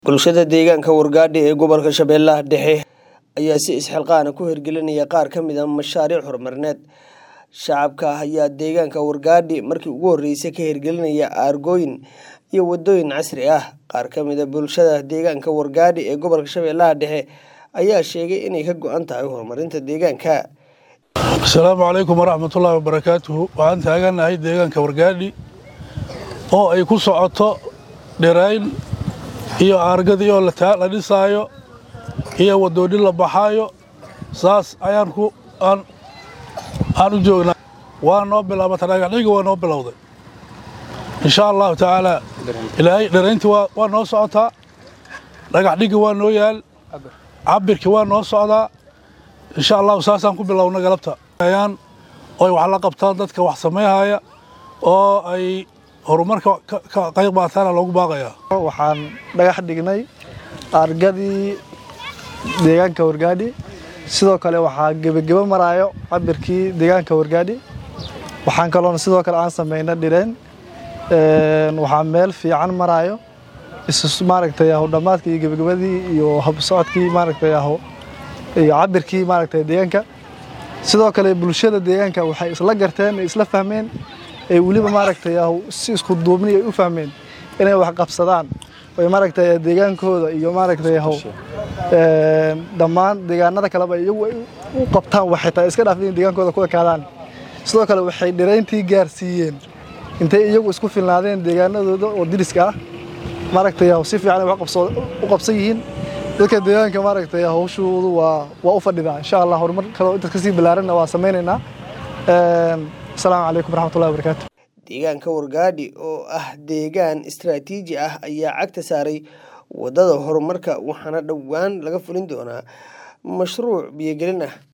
Bulshada deegaanka Wargaadhi ee gobolka Shabeellaha Dhexe ayaa si isxilqaan ku hirgelinaya qaar ka mid ah mashaariic horumarineed. Shacabka ayaa deegaanka Wargaadhi markii ugu horeysay ka hirgelinaya aargooyin iyo wadooyin casri ah. Qaar ka mid ah bulshada deegaanka Wargaadhi ee gobolka Shabeellaha Dhexe ayaa sheegay inay ka go'an tahay horumarinta deegaanka. asalaamu calaykum waraxmatullaahi wabarakaatuhu waxaan taaganahay deegaanka wargaadhi oo ay ku socoto dhirayn iyo aargadii oo la taa- la dhisaayo iyo wadoonin la baxaayo saas ayaan ku aan aan u joognaa waa noo bilaabata dhagaxdhiga waa noo bilowday insha allahu tacaala ilaahay dhirayntii waa waa noo socotaa dhagaxdhigi waa noo yaal cabirkii waa noo socdaa insha allahu saasaan ku bilowna galabta ayaan oy wax la qabtaan dadka wax sameynaya oo ay horumarka ka- ka qayb qaataana loogu baaqayaa waxaan dhagax dhignay aargadii deegaanka wargaadhi sidoo kale waxaa gebagebo maraayo cabirkii deegaanka wargaadhi waxaan kaloona sidoo kale aan sameynay dhireen Een, waxaa meel fiican maraayo isu maaragtay aho dhammaadkii iyo gebagabadii iyo habsocodkii maaragtay aho iyo cabirkii maaragtay deegaanka sidoo kale bulshada deegaanka waxay isla garteen ay isla fahmeen ay weliba maaragtay aho si isku duubni ay u fahmeen inay wax qabsadaan oy maaragtay deegaankooda iyo maaragtay aho een, dhammaan deegaanada kaleba iyagu ay u qabtaan waxay tahay iska dhaafin deegaankooda ku ekaadaan sidoo kale waxay dhirayntii gaarsiiyeen intay iyagu isku filnaadeen deegaanadooda oo diriska ah maaragtay aho si fiican ay wax qabso- u qabsan yihiin dadka deegaanka maaragtay hawshoodu waa waa u fadhidaa insha allah horumar kaloo intaas kasii ballaaranna waa sameynaynaa Een, asalaamu calaykum waraxmatullahi wabarakaatu Deegaanka Wargaadhi oo ah deegaan istiraatiiji ah ayaa cagta saaray wadada horumarka waxaana dhowaan laga fulin doonaa mashruuc biyogelin ah.